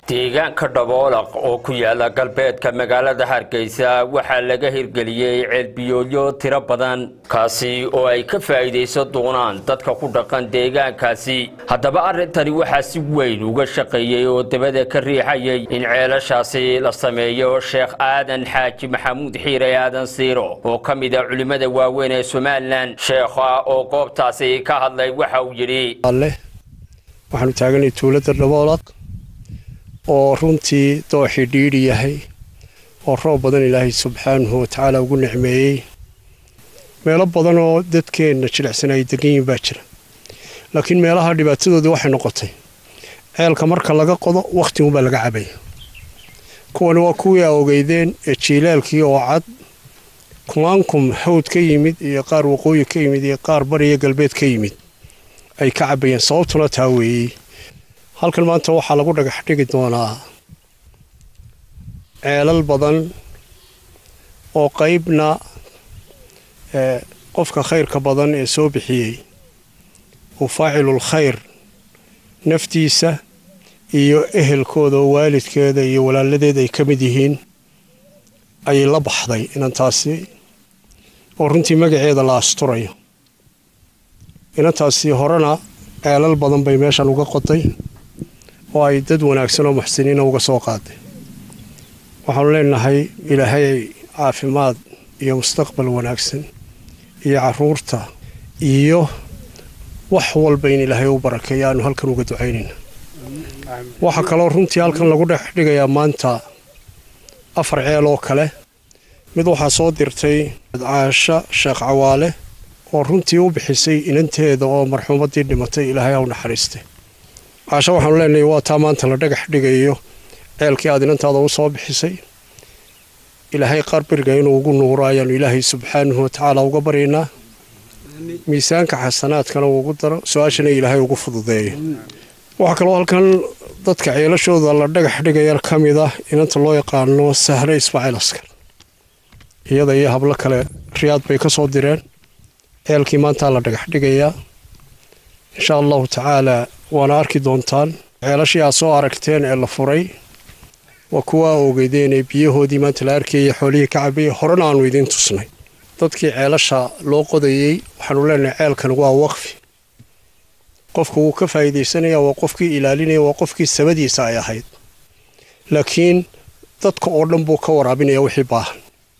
deegaanka dhaboolaq oo ku yaala galbeedka magaalada hargeysa waxaa laga hirgeliyey ceelbiyoodyo tiro badan kaasi oo ay ka faa'iidaysan doonaan dadka ku dhaqan deegaankaasi haddaba arrintani waxaa si weyn uga shaqeeyey oo dabada ka riixayay in ceelashaasi la sameeyo sheekh aadan xaaji maxamuud xiire aadan siiro oo ka mid a culimmada waaweyn ee somalilan sheekha oo goobtaasi ka hadlay waxa uu yidhi waxaanu taaganay tuulada dhaboolaq oo runtii dooxii dhiidhi yahay oo roob badan ilaahay subxaanahu watacaala ugu nicmeeyey meelo badan oo dadkeenna jilicsan ay degan yihin baa jira laakiin meelaha dhibaatadoodii waxay noqotay ceelka marka laga qodo wakhtigunbaa laga cabaya kuwani waa kuwii a ogeydeen ee jiilaalkii oo cad kumaankum hawd ka yimid iyo qaar waqooyi ka yimid iyo qaar bariyo galbeed ka yimid ay ka cabayeen sababtuna taa weeyey halkan maanta waxaa lagu dhagax dhigi doonaa ceelal badan oo qaybna qofka khayrka badan ee soo bixiyey uu faacilul khayr naftiisa iyo ehelkooda oo waalidkeeda iyo walaaladeed ay ka mid yihiin ayay la baxday inantaasi oo runtii magaceeda la asturayo inantaasi horena ceelal badan bay meeshan uga qoday oo ay dad wanaagsan oo muxsiniina uga soo qaaday waxaanu leenahay ilaahay caafimaad iyo mustaqbal wanaagsan iyo caruurta iyo wax walba in ilaahay u barakeeya aanu halkan uga ducaynayna waxaa kaloo runtii halkan lagu dhex dhigayaa maanta afar ceel oo kale mid waxaa soo dirtay caasho sheekh cawaale oo runtii u bixisay inanteeda oo marxuumaddii dhimatay ilaahay ha u naxariistay caasho waxaanu leenahay waa taa maanta la dhagax dhigayo ceelkii aad inantaada u soo bixisay ilaahay qaar beriga inuu ugu nuuro ayaanu ilaahay subxaanahu watacaala uga baryaynaa miisaanka xasanaadkana uu ugu daro su-aashana ilaahay ugu fududeeyo waxaa kaloo halkan dadka ceelashooda la dhagax dhigaya ka mid ah inanta loo yaqaano sahre ismaaciil askar iyada iyo hablo kale riyaad bay ka soo direen ceelkii maantaa la dhagax dhigayaa insha allahu tacaalaa waana arki doontaan ceelashii aad soo aragteen ee la furay waa kuwa a ogeydeen ee biyahoodii maanta la arkayay xoolihii ka cabayay horena aanu idiin tusnay dadkii ceelasha loo qodayey waxaanu leenahay ceelkan waa waqfi qofku wuu ka faa'iidaysanaya waa qofkii ilaalinaya waa qofkii sabadiisa ay ahayd laakiin dadka oo dhan buu ka waraabinaya wixii baahan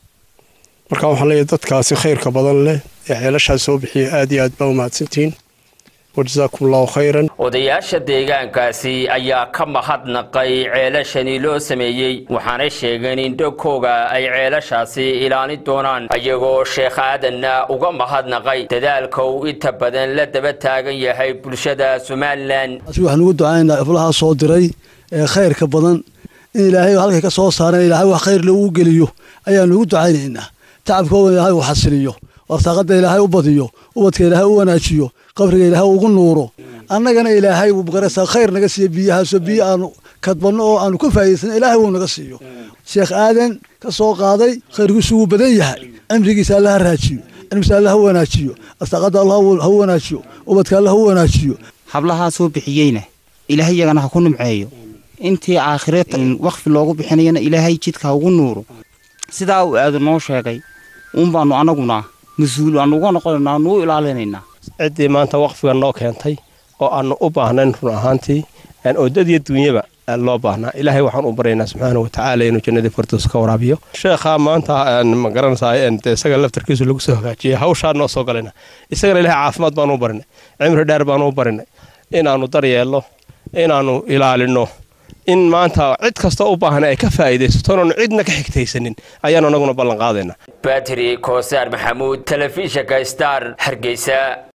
marka waxaan leeyahay dadkaasi khayrka badan leh ee ceelashaas soo bixiyay aad iyo aad baa u mahadsantihiin wajazaakum allahu khayran odayaasha deegaankaasi ayaa ka mahadnaqay ceelashani loo sameeyey waxaanay sheegeen in dhogkooga ay ceelashaasi ilaalin doonaan ayagoo sheekh aadanna uga mahadnaqay dadaalka uu inta badan la daba taagan yahay bulshada somalilan waxaan ugu ducaynaynaa iflahaa soo diray ee khayrka badan in ilaahay halkay ka soo saareen ilaahay wax khayr lagu geliyo ayaanu ugu ducaynaynaa tacabkooda ilaahay uu xasiliyo warsaaqada ilaahay u badiyo ubadka ilaahay u wanaajiyo qabriga ilaahay ugu nuuro annagana ilaahay wuu magaraysaa khayr naga siiyo biyahaasoo biyo aanu kadbanno oo aanu ka faa'iidaysan ilaahay wuu naga siiyo sheekh aadan ka soo qaaday khayrkiisu wuu badan yahay cimrigiisa alla ha raajiyo cilmigiisa alla ha wanaajiyo arsaaqada alla ha wanaajiyo ubadka alla ha wanaajiyo hablahaa soo bixiyeyna ilaahay iyagana ha ku nimceeyo intii aakhiree wakfi loogu bixinayana ilaahay jidka ha ugu nuuro sidaa uu aadan noo sheegay uun baanu annaguna mas-uul aanu uga noqonaynaa aanu u ilaalinaynaa ciddii maanta waqfiga noo keentay oo aanu u baahnayn run ahaantii oo dad iyo duunyaba loo baahnaa ilaahay waxaan u baryaynaa subxaana watacaala inuu jannadii fardoos ka waraabiyo sheekhaa maanta ma garanaysaa isaga laftarkiisu lagu soo hagaajiyey hawshaa noo soo galayna isagana ilahay caafimaad baanu u barinay cimri dheer baanu u barinay inaannu daryeelno inaannu ilaalinno in maanta cid kastoo u baahan ay ka faa'iidaysato inaanu cidna ka xigtaysanin ayaanu anaguna ballan qaadaynaa batri koosaar maxamuud telefishinka star hargeysa